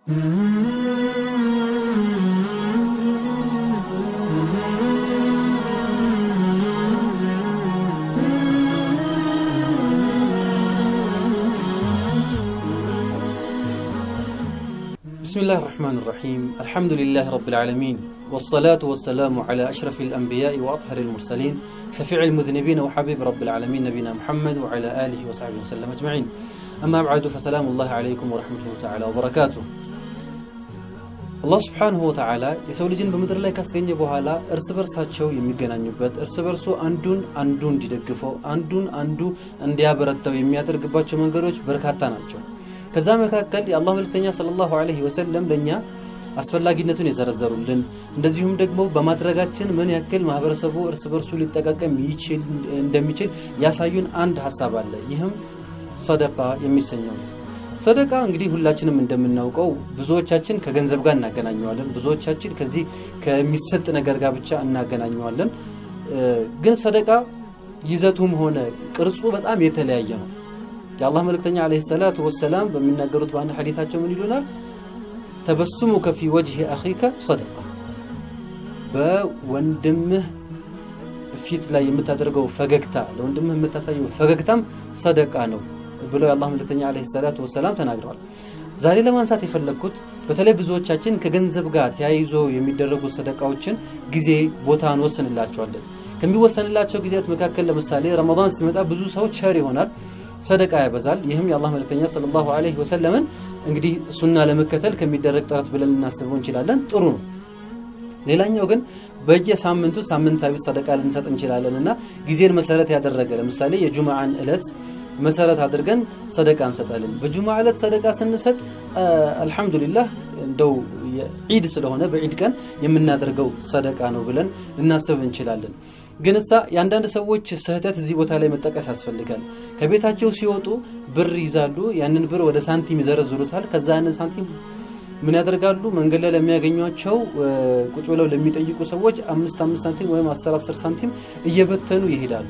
بسم الله الرحمن الرحيم الحمد لله رب العالمين والصلاة والسلام على أشرف الأنبياء وأطهر المرسلين شفيع المذنبين وحبيب رب العالمين نبينا محمد وعلى آله وصحبه وسلم أجمعين أما بعد فسلام الله عليكم ورحمته تعالى وبركاته አላህ ስብሓንሁ ወተዓላ የሰው ልጅን በምድር ላይ ካስገኘ በኋላ እርስ በርሳቸው የሚገናኙበት እርስ በርሱ አንዱን አንዱ እንዲደግፈው አንዱን አንዱ እንዲያበረታው የሚያደርግባቸው መንገዶች በርካታ ናቸው ከዛ መካከል የአላህ መልክተኛ ሰለላሁ ዐለይሂ ወሰለም ለእኛ አስፈላጊነቱን የዘረዘሩልን እንደዚሁም ደግሞ በማድረጋችን ምን ያክል ማህበረሰቡ እርስ በርሱ ሊጠቃቀም እንደሚችል ያሳዩን አንድ ሀሳብ አለ ይህም ሰደቃ የሚሰኘው ነው ሰደቃ እንግዲህ ሁላችንም እንደምናውቀው ብዙዎቻችን ከገንዘብ ጋር እናገናኘዋለን ብዙዎቻችን ከዚህ ከሚሰጥ ነገር ጋር ብቻ እናገናኘዋለን ግን ሰደቃ ይዘቱም ሆነ ቅርጹ በጣም የተለያየ ነው የአላህ መልእክተኛ አለ ሰላቱ ወሰላም በሚናገሩት በአንድ ሐዲታቸው ምን ይሉናል ተበሱሙከ ፊ ወጅህ አኺከ ሰደቃ በወንድምህ ፊት ላይ የምታደርገው ፈገግታ ለወንድምህ የምታሳየው ፈገግታም ሰደቃ ነው ብለው የአላህ መልእክተኛ አለ ሰላቱ ወሰላም ተናግረዋል ዛሬ ለማንሳት የፈለግኩት በተለይ ብዙዎቻችን ከገንዘብ ጋር ተያይዞ የሚደረጉ ሰደቃዎችን ጊዜ ቦታ እንወስንላቸዋለን ከሚወሰንላቸው ጊዜያት መካከል ለምሳሌ ረመዳን ሲመጣ ብዙ ሰው ቸር ይሆናል ሰደቃ ያበዛል ይህም የአላህ መልክተኛ ሰለላሁ ዐለይሂ ወሰለምን እንግዲህ ሱና ለመከተል ከሚደረግ ጥረት ብለን ልናስበው እንችላለን ጥሩ ነው ሌላኛው ግን በየሳምንቱ ሳምንታዊ ሰደቃ ልንሰጥ እንችላለን እና ጊዜን መሰረት ያደረገ ለምሳሌ የጁምዓን እለት መሰረት አድርገን ሰደቃ እንሰጣለን በጁማ ዕለት ሰደቃ ስንሰጥ አልሐምዱሊላህ እንደው ዒድ ስለሆነ በዒድ ቀን የምናደርገው ሰደቃ ነው ብለን ልናስብ እንችላለን ግን እሳ የአንዳንድ ሰዎች ስህተት እዚህ ቦታ ላይ መጠቀስ ያስፈልጋል ከቤታቸው ሲወጡ ብር ይዛሉ ያንን ብር ወደ ሳንቲም ይዘረዝሩታል ከዛ ያንን ሳንቲም ምን ያደርጋሉ መንገድ ላይ ለሚያገኟቸው ቁጭ ብለው ለሚጠይቁ ሰዎች አምስት አምስት ሳንቲም ወይም አስር አስር ሳንቲም እየበተኑ ይሄዳሉ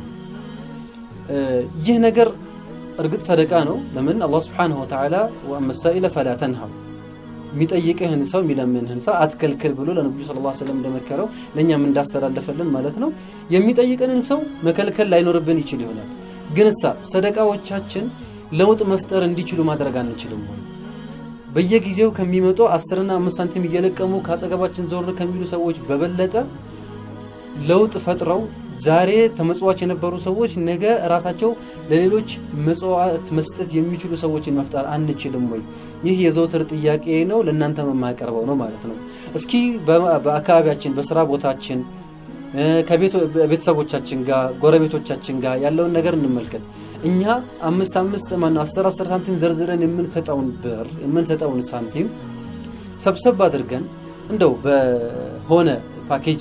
ይህ ነገር እርግጥ ሰደቃ ነው ለምን አላህ ስብሓንሁ ወተዓላ ወአመሳኢለ ፈላ ተንሃው የሚጠይቅህን ሰው የሚለምንህን ሰው አትከልክል ብሎ ለነቢዩ ስለ ላ ስለም እንደመከረው ለእኛም እንዳስተላለፈልን ማለት ነው የሚጠይቅንን ሰው መከልከል ላይኖርብን ይችል ይሆናል ግን እሳ ሰደቃዎቻችን ለውጥ መፍጠር እንዲችሉ ማድረግ አንችልም ወይ በየጊዜው ከሚመጡ አስርና አምስት ሳንቲም እየለቀሙ ከአጠገባችን ዞር ከሚሉ ሰዎች በበለጠ ለውጥ ፈጥረው ዛሬ ተመጽዋች የነበሩ ሰዎች ነገ ራሳቸው ለሌሎች መጽዋዕት መስጠት የሚችሉ ሰዎችን መፍጠር አንችልም ወይ ይህ የዘውትር ጥያቄ ነው ለእናንተ የማያቀርበው ነው ማለት ነው እስኪ በአካባቢያችን በስራ ቦታችን ከቤተሰቦቻችን ጋር ጎረቤቶቻችን ጋር ያለውን ነገር እንመልከት እኛ አምስት አምስት ማነው አስር አስር ሳንቲም ዘርዝረን የምንሰጠውን ብር የምንሰጠውን ሳንቲም ሰብሰብ አድርገን እንደው በሆነ ፓኬጅ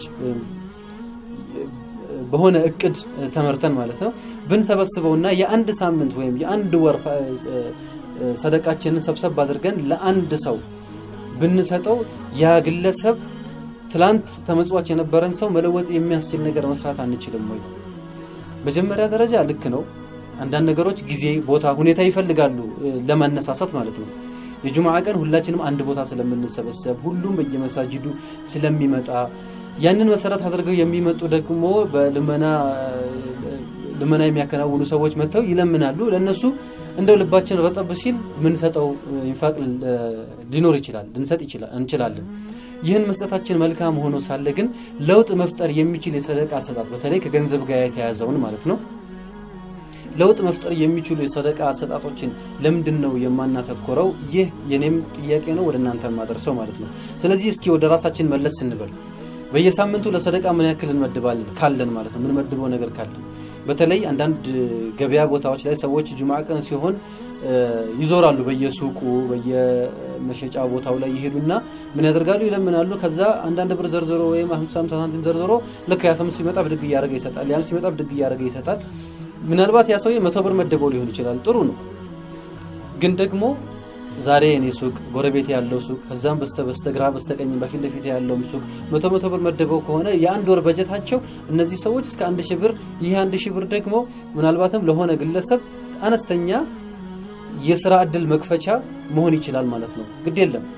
በሆነ እቅድ ተመርተን ማለት ነው ብንሰበስበውና የአንድ ሳምንት ወይም የአንድ ወር ሰደቃችንን ሰብሰብ አድርገን ለአንድ ሰው ብንሰጠው ያ ግለሰብ ትላንት ተመጽዋች የነበረን ሰው መለወጥ የሚያስችል ነገር መስራት አንችልም ወይ መጀመሪያ ደረጃ ልክ ነው አንዳንድ ነገሮች ጊዜ ቦታ ሁኔታ ይፈልጋሉ ለማነሳሳት ማለት ነው የጁምዓ ቀን ሁላችንም አንድ ቦታ ስለምንሰበሰብ ሁሉም በየመሳጅዱ ስለሚመጣ ያንን መሰረት አድርገው የሚመጡ ደግሞ በልመና ልመና የሚያከናውኑ ሰዎች መጥተው ይለምናሉ ለእነሱ እንደው ልባችን ረጠብ ሲል ምንሰጠው ኢንፋቅ ሊኖር ይችላል ልንሰጥ እንችላለን ይህን መስጠታችን መልካም ሆኖ ሳለ ግን ለውጥ መፍጠር የሚችል የሰደቃ አሰጣጥ በተለይ ከገንዘብ ጋር የተያዘውን ማለት ነው ለውጥ መፍጠር የሚችሉ የሰደቃ አሰጣጦችን ለምንድን ነው የማናተኮረው ይህ የኔም ጥያቄ ነው ወደ እናንተ የማደርሰው ማለት ነው ስለዚህ እስኪ ወደ ራሳችን መለስ ስንበል በየሳምንቱ ለሰደቃ ምን ያክል እንመድባለን ካለን ማለት ነው ምንመድበው ነገር ካለን በተለይ አንዳንድ ገበያ ቦታዎች ላይ ሰዎች ጁምዓ ቀን ሲሆን ይዞራሉ በየሱቁ በየመሸጫ ቦታው ላይ ይሄዱና ምን ያደርጋሉ ይለምናሉ ከዛ አንዳንድ ብር ዘርዝሮ ወይም ሀምሳ ሳንቲም ዘርዝሮ ልክ ያ ስምንት ሲመጣ ብድግ እያደረገ ይሰጣል ያም ሲመጣ ብድግ እያደረገ ይሰጣል ምናልባት ያ ሰውዬ መቶ ብር መድበው ሊሆን ይችላል ጥሩ ነው ግን ደግሞ ዛሬ እኔ ሱቅ ጎረቤት ያለው ሱቅ ከዛም በስተ በስተግራ በስተቀኝ በፊት ለፊት ያለውም ሱቅ መቶ መቶ ብር መድበው ከሆነ የአንድ ወር በጀታቸው እነዚህ ሰዎች እስከ አንድ ሺህ ብር ይህ አንድ ሺህ ብር ደግሞ ምናልባትም ለሆነ ግለሰብ አነስተኛ የስራ እድል መክፈቻ መሆን ይችላል ማለት ነው ግድ የለም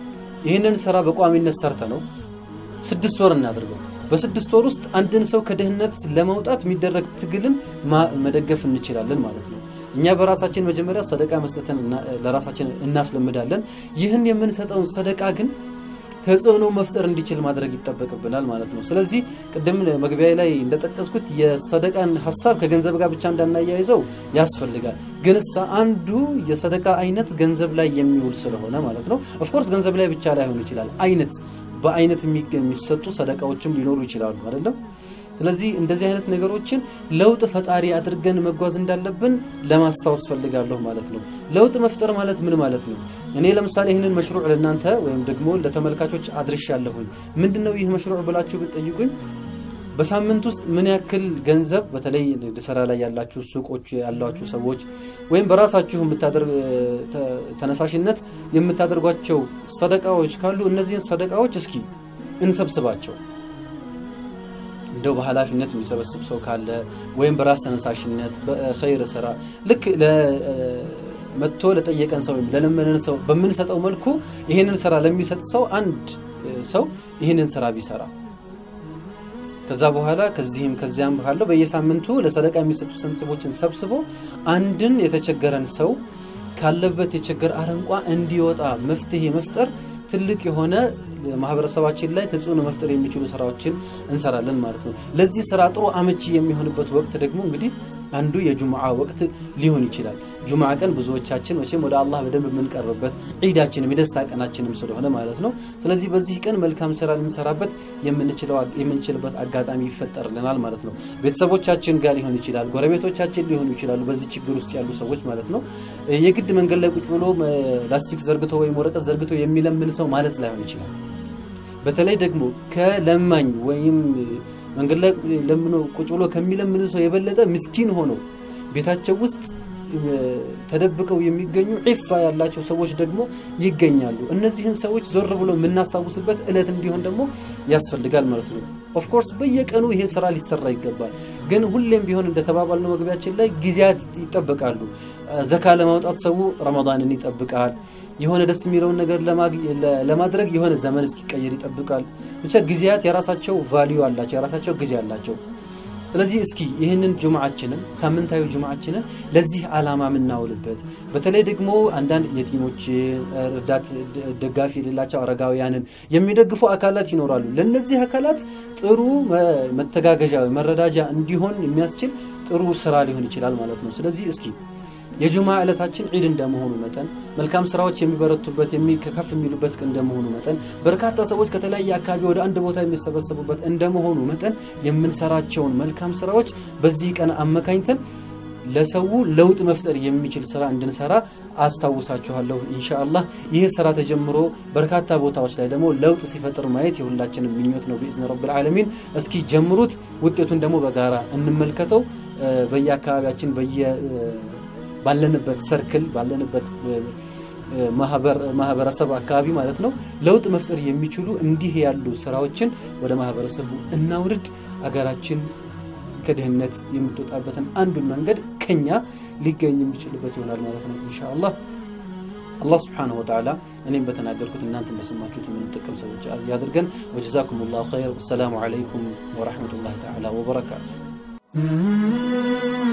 ይህንን ስራ በቋሚነት ሰርተ ነው ስድስት ወር እናድርገው። በስድስት ወር ውስጥ አንድን ሰው ከድህነት ለመውጣት የሚደረግ ትግልን መደገፍ እንችላለን ማለት ነው። እኛ በራሳችን መጀመሪያ ሰደቃ መስጠትን ለራሳችን እናስለምዳለን። ይህን የምንሰጠውን ሰደቃ ግን ተጽዕኖ መፍጠር እንዲችል ማድረግ ይጠበቅብናል ማለት ነው። ስለዚህ ቅድም መግቢያ ላይ እንደጠቀስኩት የሰደቃን ሀሳብ ከገንዘብ ጋር ብቻ እንዳናያይዘው ያስፈልጋል። ግን እሳ አንዱ የሰደቃ አይነት ገንዘብ ላይ የሚውል ስለሆነ ማለት ነው። ኦፍኮርስ ገንዘብ ላይ ብቻ ላይሆን ይችላል። አይነት በአይነት የሚሰጡ ሰደቃዎችም ሊኖሩ ይችላሉ አይደለም። ስለዚህ እንደዚህ አይነት ነገሮችን ለውጥ ፈጣሪ አድርገን መጓዝ እንዳለብን ለማስታወስ ፈልጋለሁ ማለት ነው። ለውጥ መፍጠር ማለት ምን ማለት ነው? እኔ ለምሳሌ ይህንን መሽሩዕ ለእናንተ ወይም ደግሞ ለተመልካቾች አድርሻለሁኝ። ምንድን ነው ይህ መሽሩዕ ብላችሁ ብትጠይቁኝ በሳምንት ውስጥ ምን ያክል ገንዘብ በተለይ ንግድ ስራ ላይ ያላችሁ ሱቆች ያሏችሁ ሰዎች ወይም በራሳችሁ ተነሳሽነት የምታደርጓቸው ሰደቃዎች ካሉ እነዚህን ሰደቃዎች እስኪ እንሰብስባቸው። እንደው በኃላፊነት የሚሰበስብ ሰው ካለ ወይም በራስ ተነሳሽነት በኸይር ስራ ልክ መጥቶ ለጠየቀን ሰው ወይም ለለመነን ሰው በምንሰጠው መልኩ ይህንን ስራ ለሚሰጥ ሰው አንድ ሰው ይህንን ስራ ቢሰራ ከዛ በኋላ ከዚህም ከዚያም ባለው በየሳምንቱ ለሰደቃ የሚሰጡ ሰንስቦችን ሰብስቦ አንድን የተቸገረን ሰው ካለበት የችግር አረንቋ እንዲወጣ መፍትሄ መፍጠር ትልቅ የሆነ ማህበረሰባችን ላይ ተጽዕኖ መፍጠር የሚችሉ ስራዎችን እንሰራለን ማለት ነው። ለዚህ ስራ ጥሩ አመቺ የሚሆንበት ወቅት ደግሞ እንግዲህ አንዱ የጁምዓ ወቅት ሊሆን ይችላል። ጁምዓ ቀን ብዙዎቻችን መቼም ወደ አላህ በደንብ የምንቀርብበት ዒዳችንም የደስታ ቀናችንም ስለሆነ ማለት ነው። ስለዚህ በዚህ ቀን መልካም ስራ ልንሰራበት የምንችልበት አጋጣሚ ይፈጠርልናል ማለት ነው። ቤተሰቦቻችን ጋር ሊሆን ይችላል፣ ጎረቤቶቻችን ሊሆኑ ይችላሉ። በዚህ ችግር ውስጥ ያሉ ሰዎች ማለት ነው። የግድ መንገድ ላይ ቁጭ ብሎ ላስቲክ ዘርግቶ ወይም ወረቀት ዘርግቶ የሚለምን ሰው ማለት ላይሆን ይችላል። በተለይ ደግሞ ከለማኝ ወይም መንገድ ላይ ለምኖ ቁጭ ብሎ ከሚለምን ሰው የበለጠ ምስኪን ሆነው ቤታቸው ውስጥ ተደብቀው የሚገኙ ዒፋ ያላቸው ሰዎች ደግሞ ይገኛሉ። እነዚህን ሰዎች ዞር ብሎ የምናስታውስበት እለት እንዲሆን ደግሞ ያስፈልጋል ማለት ነው። ኦፍኮርስ በየቀኑ ይሄ ስራ ሊሰራ ይገባል። ግን ሁሌም ቢሆን እንደተባባልነው መግቢያችን ላይ ጊዜያት ይጠበቃሉ። ዘካ ለማውጣት ሰው ረመዳንን ይጠብቃል። የሆነ ደስ የሚለውን ነገር ለማድረግ የሆነ ዘመን እስኪቀየር ይጠብቃል። ብቻ ጊዜያት የራሳቸው ቫሊዩ አላቸው፣ የራሳቸው ጊዜ አላቸው። ስለዚህ እስኪ ይህንን ጁምዓችንን ሳምንታዊ ጁምዓችንን ለዚህ ዓላማ የምናውልበት በተለይ ደግሞ አንዳንድ የቲሞችን እርዳት ደጋፊ የሌላቸው አረጋውያንን የሚደግፉ አካላት ይኖራሉ። ለእነዚህ አካላት ጥሩ መተጋገዣ መረዳጃ እንዲሆን የሚያስችል ጥሩ ስራ ሊሆን ይችላል ማለት ነው። ስለዚህ እስኪ የጁማ ዕለታችን ዒድ እንደመሆኑ መጠን መልካም ስራዎች የሚበረቱበት ከፍ የሚሉበት እንደመሆኑ መጠን በርካታ ሰዎች ከተለያየ አካባቢ ወደ አንድ ቦታ የሚሰበሰቡበት እንደመሆኑ መጠን የምንሰራቸውን መልካም ስራዎች በዚህ ቀን አመካኝተን ለሰው ለውጥ መፍጠር የሚችል ስራ እንድንሰራ አስታውሳችኋለሁ። ኢንሻአላህ ይህ ስራ ተጀምሮ በርካታ ቦታዎች ላይ ደግሞ ለውጥ ሲፈጥር ማየት የሁላችንም ምኞት ነው ቢኢዝኒ ረብል ዓለሚን። እስኪ ጀምሩት፣ ውጤቱን ደግሞ በጋራ እንመልከተው። በየአካባቢያችን በየ ባለንበት ሰርክል ባለንበት ማህበረሰብ አካባቢ ማለት ነው ለውጥ መፍጠር የሚችሉ እንዲህ ያሉ ስራዎችን ወደ ማህበረሰቡ እናውርድ። አገራችን ከድህነት የምትወጣበትን አንዱን መንገድ ከኛ ሊገኝ የሚችልበት ይሆናል ማለት ነው ኢንሻአላህ። አላህ ስብሓነሁ ወተዓላ እኔም በተናገርኩት እናንተን በሰማችሁት የምንጠቀም ሰዎች ያድርገን። ወጀዛኩም ላሁ ኸይር። ወሰላሙ ዓለይኩም ወረሕመቱላሂ ተዓላ ወበረካቱ።